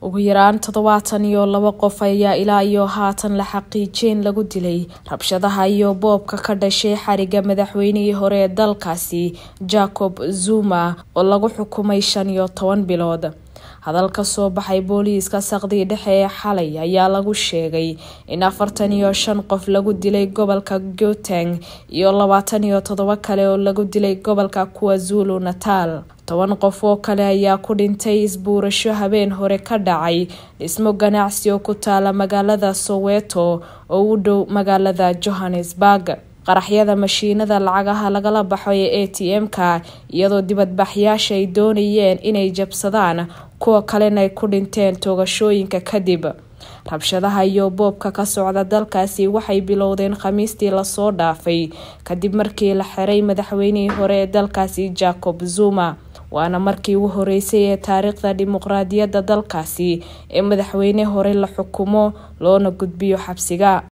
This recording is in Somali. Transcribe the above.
ugu yaraan toddobaatan iyo labo qof ayaa ilaa iyo haatan la xaqiijeen lagu dilay rabshadaha iyo boobka ka dhashay xariga madaxweynihii hore ee dalkaasi jacob zuma oo lagu xukumay shan iyo toban bilood hadal ka soo baxay booliiska saqdii dhexe ee xalay ayaa lagu sheegay in afartan iyo shan qof lagu dilay gobolka gauteng iyo labaatan iyo toddobo kale oo lagu dilay gobolka kuwazulu natal toban qof oo kale ayaa ku dhintay isbuurasho habeen hore ka dhacay dhismo ganacsi oo ku taala magaalada soweto oo u dhow magaalada johannesburg qaraxyada mashiinada lacagaha lagala baxo ee a t m-ka iyadoo dibadbaxyaasha ay doonayeen inay jabsadaan kuwa kalena ay ku dhinteen toogashooyinka kadib rabshadaha iyo boobka ka socda dalkaasi waxay bilowdeen khamiistii lasoo dhaafay kadib markii la xiray madaxweynihii hore ee dalkaasi jacob zuma waana markii ugu horeysay ee taariikhda dimuqraadiyadda dalkaasi ee madaxweyne hore la xukumo loona gudbiyo xabsiga